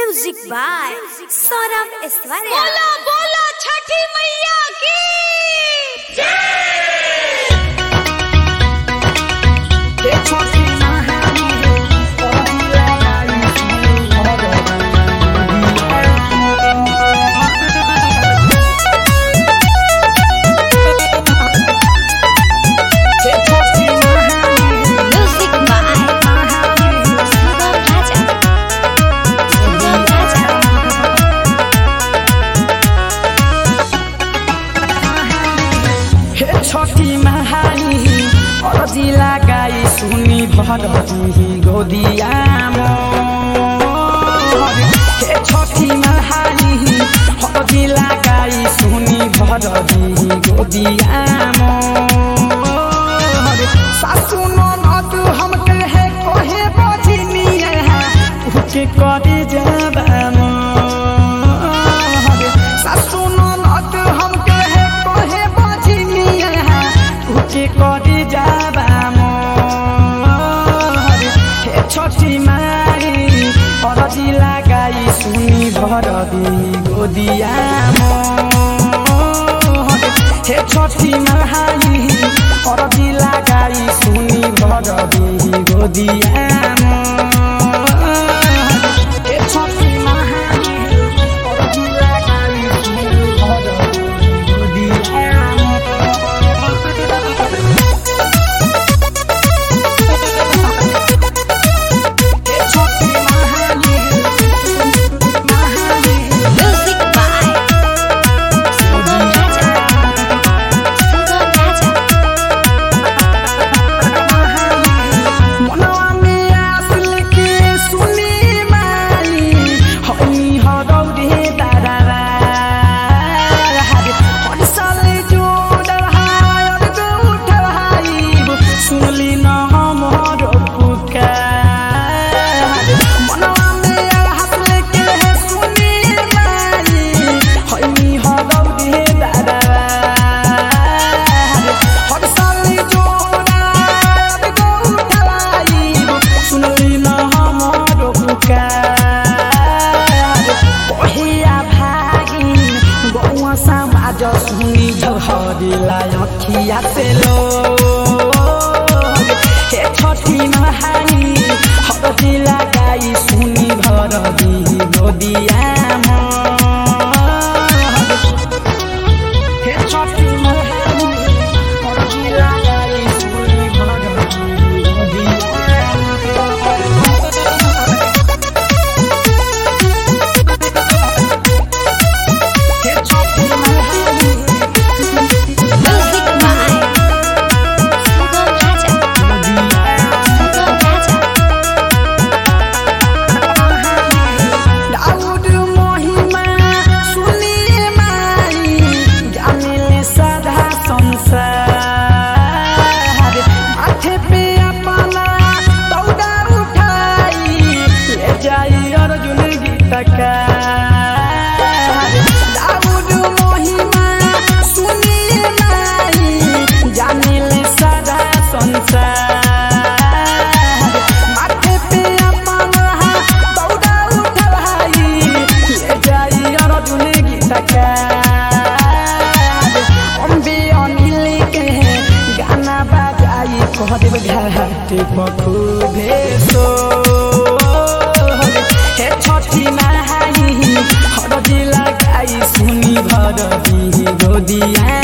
music by Saurabh Aishwarya बोलो बोलो छठी मैया की म्यूजिक बाय सुगम राजा सुगम राजा हे छठी महानी अरजी लगाई सुनी भरती गोदियाम हे छठी महानी अरजी लगाई सुनी भरती गोदियाम सासु ननद हमके है कहे बजनिए उके करे जबाम सासु ननद हमके है कहे बजनिए उके करे जबाम हे छठी मारी अरजी लगाई सुनी भरदी गोदियाम हे छठी मारी अरजी लगाई सुनी भरदी गोदियाम हे छठी मारी अरजी लगाई सुनी भरदी गोदियाम म्यूजिक बाय सुगम राजा सुगम राजा मनवा में आस लेके सुनी माली हनी हरौरे दादारा हर साल जो डरहार गो उठवाई सुनली न हमर पुकार मनवा में आस लेके सुनी माली हनी हरौरे दादारा हर साल जो डरहार गो उठवाई सुनली न हमर पुकार ओहिया भागिन गौआ समाज सुनी झहरिलाई अखिया से लो हे छठी महानी हरदी लगाई सुनी भरदी गोदियाम हे छठी महानी हरदी लगाई सुनी भरदी गोदियाम हे छठी महानी म्यूजिक बाय सुगम राजा सुगम राजा दाऊद महिमा सुनिए माई जानिले सदा संसार माथे पे अपना दौड़ा उठाई ले जाई अर्जुन गीतकार दाऊद महिमा सुनिए माई जानिले सदा संसार माथे पे अपना दौड़ा उठाई ले जाई अर्जुन गीतकार अम्बे अनिल के गाना बजाई कह देव घाट पखुबे सो हे छठी नहाई हरदी लगाई सुनी भरदी गोदिया